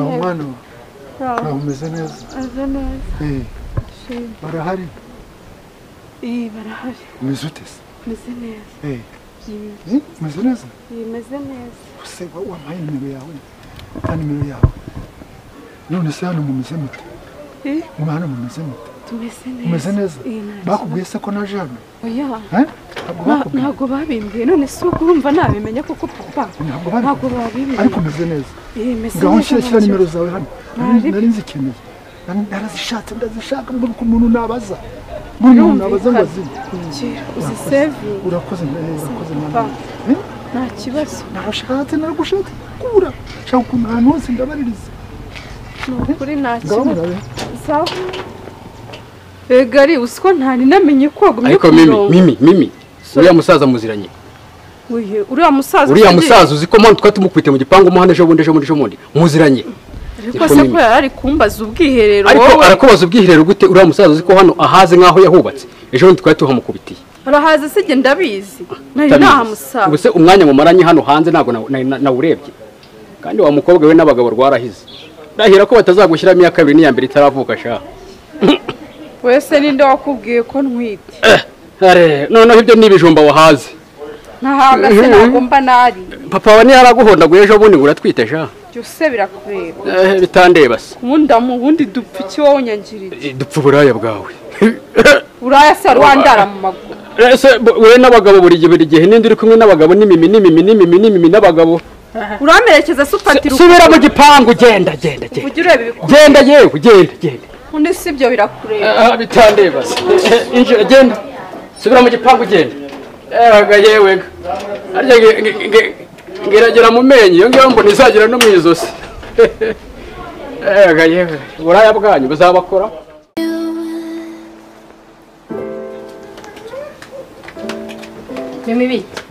hano hano hameze neza hasa neza Eh, ndashima barahari iyi barahari umeze ute se meze neza Eh, iyi eh, umeze neza iyi meze neza se wa- wampaye nimero yawe na nimero yawe none se hano mumeze mute iyi mwe hano mumeze mute tumeze neza umeze neza iyi nta bakubwiye se ko naje hano oya Eh? ntabwo Nta- bakubwiye ntabwo babimbwiye none si ukumva nabimenya kuko papa ntabwo ntabwo babikubwiye babimbwiye ariko umeze neza iyi meze ngaho nshyira nta shyira kibazo. nimero zawe hano Nari- nari nzikeneye Nari- narazishatse ndazishaka mbona ko umuntu nabaza mbona umuntu nabaza ngo azine Kira, uzisevinga urakoze eh, urakoze Pa. mwana Eh? nta kibazo narashatse naragushatse kura nshaka ukuntu ahantu hose ndabaririza ni ukuri nta ngaho kibazo murabe sawa ego ari usiko ntari namenye ko wagumye ariko ku mimi murongo mimi mimi So- uriya musaza muziranye Uye, uriya musaza uriya usigaye- musaza uzi ko mpamvu twari tumukubitiye mu gipangu mo hano ejo bundi ejo bundi ejo bundi muziranye ariko Niko se mimi. ko yari ari kumbaza ubwiherero ariko wowe arakubaza ubwiherero gute uriya musaza uzi ko hano ahaze nk'aho yahubatse ejo bundi twari tuhamukubitiye arahaza se njye ndabizi nari Utabizi. nahamusaza Ubu se umwanya mumaranye hano hanze ntabwo nawu- na- na- nawurebye kandi wa mukobwa we n'abagabo rwarahize ndahira ko batazagushyiramo iya kabiri n'iya mbere itaravuka sha wese ninde wakubwiye ko ntwite Are, noneho ibyo ni ibijumba wahaze ntahaga se ntabwo mba nari papa wa ntiyaraguhondaguye ejo bundi ngo uratwite sha byose birakureba Eh, bitandeba se umundamu ubundi dupfa iki wowe unyangirije Eh, dupfa uburaya bwawe uraya se rwandara mu maguru ese bo- we n'abagabo buri gihe buri gihe ninde uri kumwe n'abagabo n'imimi n'imimi n'imimi n'imimi n'abagabo uramerekeza se ufatira subira mu gipangu genda genda genda ujye ureba ibikorwa genda yewe genda genda undi si ibyo birakureba aha bitandeba se Eh, injira genda subira mu gipangu genda ewaga yewe ga. harya nge- nge- nge- ngeragera mu menyo iyo ngiyo mbona izagira no mu izosi ewaga yewe uburaya bwanyu buzabakora mimi bita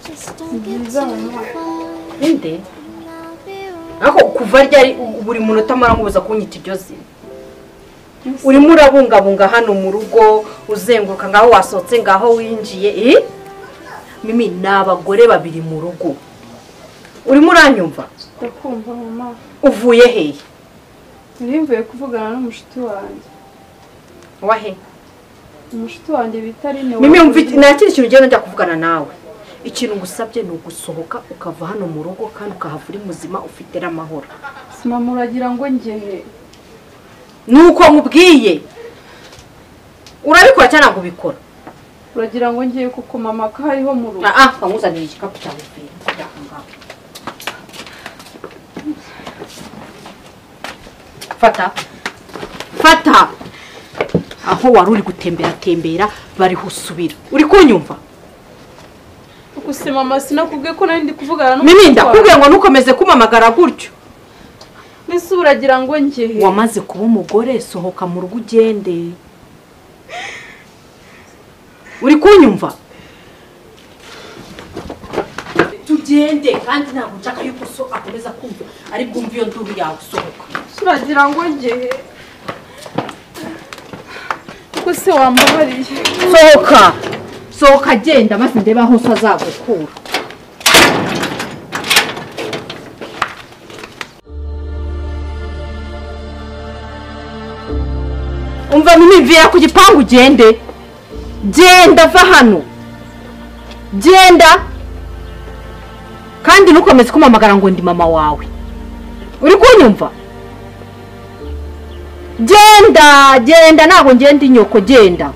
ninde ariko kuva ryari buri munota muramubuza kunyita ibyo zina urimo urabungabunga hano mu rugo uzenguruka ngaho wasohotse ngaho winjiye eh? mimi ni abagore babiri mu rugo urimo uranyumva ndakumva mama uvuye hehe nari mvuye kuvugana n'umushuti wanjye wahe umushuti wanjye bita rine mimi wumva iki- nta kindi kintu ugenda njya kuvugana nawe ikintu ngusabye ni ugusohoka ukava hano mu rugo kandi ukahava uri muzima ufite n'amahoro mama uragira ngo ngehe nuko nkubwiye urabikora cyangwa ntabwo ubikora uragira ngo ngehe kuko mama ko hariho mu rugo ah bamuzanira igikapu cyawe pe, kujya aho ngaho. fata fata aho wari uri gutemberatembera bari husubira uri kunyumva gusa mama sinakubwiye ko nari ndi kuvugana mimi n'umushuti wawe ndakubwiye ngo ntukomeze kumpamagara gutyo mbese uragira ngo ngehe wamaze kuba umugore sohoka mu rugo ugende uri kunyumva tugende kandi ntabwo nshaka yuko so akomeza kumva ari bwumve iyo nduru yawe sohoka uragira ngo ngehe kuko se wambabariye sohoka sohoka agenda maze ndebe aho so azagukura umva mvira ku gipangu ugende genda va hano genda kandi ntukomeze kumamagara ngo ndi mama wawe uri kunyumva genda genda ntabwo ngenda inyoko genda